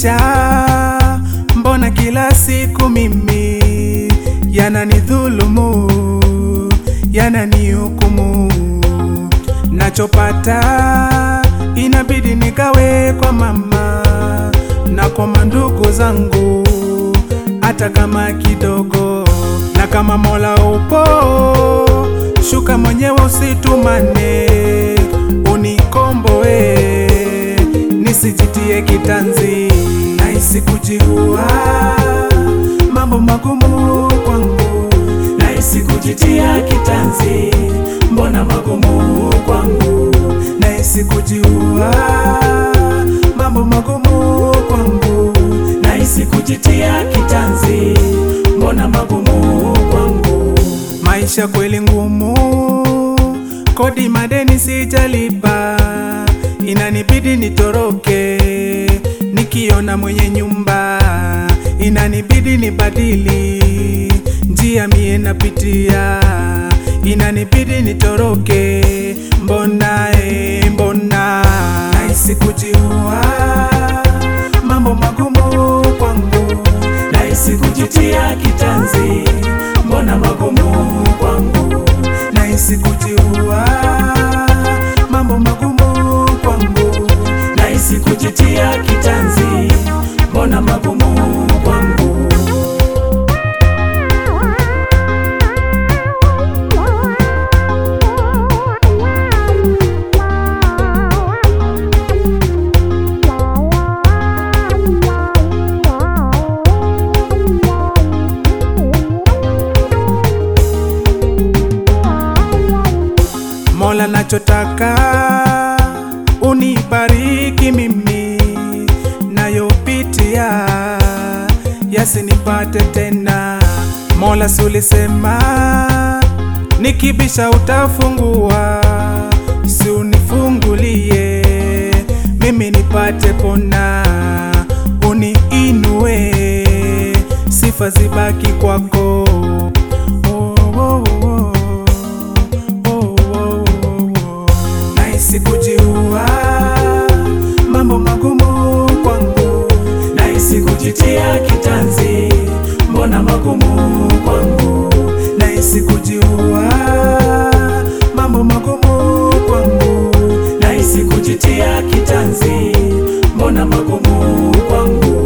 maisha mbona kila siku mimi yananidhulumu, yananihukumu. Nachopata inabidi nikawe kwa mama na kwa mandugu zangu, hata kama kidogo. Na kama Mola upo, shuka mwenyewe, usitumane, unikomboe nisijitie kitanzi, nahisi kujiua, mambo magumu kwangu, nahisi kujitia kitanzi, mbona magumu kwangu, nahisi kujiua, mambo magumu kwangu, nahisi kujitia kitanzi, mbona magumu kwangu, maisha kweli ngumu, kodi madeni sijalipa inanibidi nitoroke, nikiona mwenye nyumba inanibidi nibadili njia mie napitia, inanibidi nitoroke. Mbona e, mbona nahisi kujiua, mambo magumu kwangu, nahisi kujitia kitanzi, mbona magumu kwangu, nahisi kujiua, mambo magumu kwangu, nahisi kujitia kitanzi, mbona magumu kwangu. Mola, nachotaka unibariki mimi, nayopitia yasinipate tena. Mola, sulisema nikibisha utafungua, si unifungulie mimi nipate pona, uniinue sifa zibaki kwako. Oh, oh, oh, oh, oh, oh. Nahisi kujiua, mambo magumu kwangu, nahisi kujitia kitanzi, mbona magumu kwangu, nahisi kujiua, mambo magumu kwangu, nahisi kujitia kitanzi, mbona magumu kwangu.